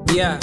Yeah.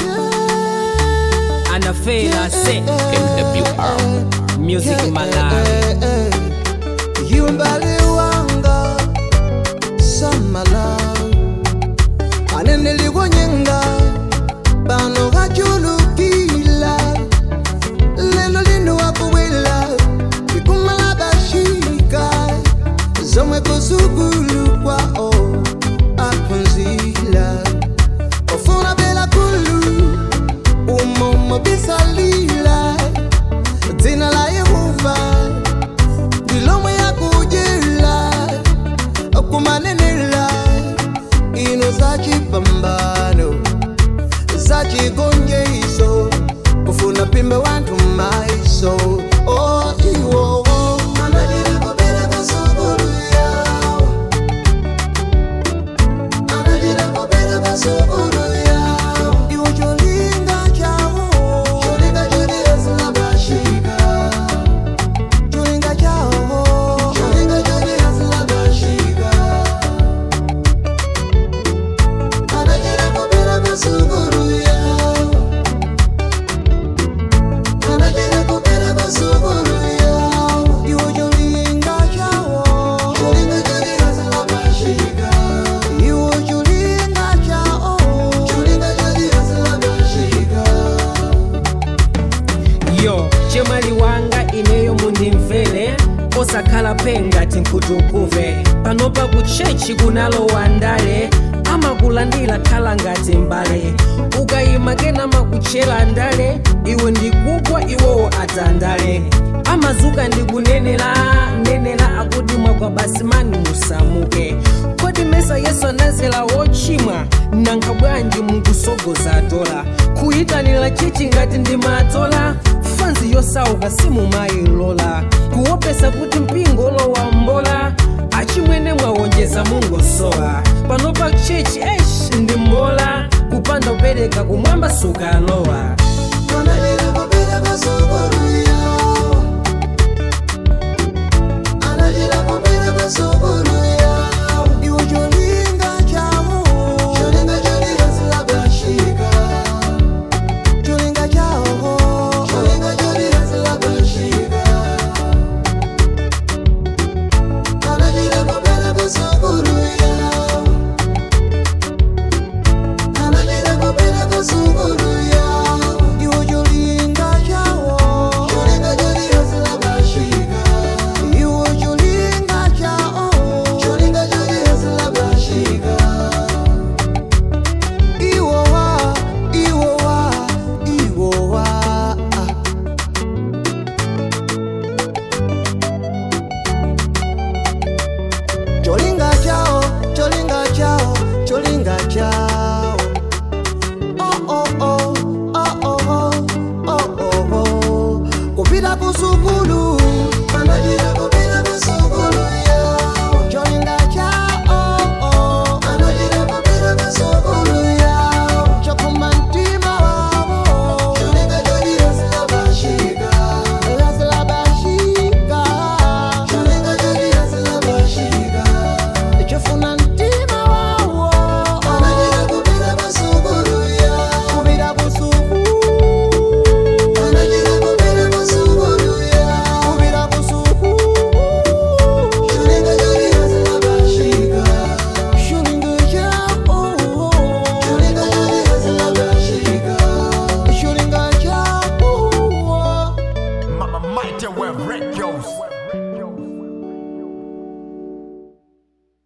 Anafela se MWR. music Malawi. yumbali wanga samala anenelikonyenga pano kachulukila lelo lino wakubwela ikumala bashika zomwe kuzukulu kwao aphunzila ofuna bela kulu umomo bisalila dzina la yehova ndilomwe yakujela kumanenela ino zacipambano zacigonjeiso kufuna pimbe wanthu maiso oh, iwowo anajira kubera kasukulu yawo anajira kubera kasukulu yawo iwo cholinga chawo cholinga chodiyasilabashika cholinga chawo cholinga chodiyasilabashika anajira kubera kasukulu yawo anajira kubera kasukulu yawo iwo cholinga chawo cholinga chodiyasilabashika iwo cholinga chawo cholinga chodiyasilabashika yo chemali wanga ineyo mundimvere osakhala pengati nkhutukuve panopa ku chechi kunalowa ndale amakulandira khala ngati mbale ukayima kena makuchera ndale iwe ndikugwa iwowo atandale amazuka ndikunenera nenera akuti mwagwa basi mani musamuke kodi mesa yesu anazela wochimwa nanga bwanji mukusogoza dola kuyitanira chichi ngati ndimatola fanzi yosauka simumayilola kuopesa kuti mpingo lowa mbola achimwene mwawonjeza mungosowa panopa chechi esh ndi mbola kupanda upereka kumwamba sukalowa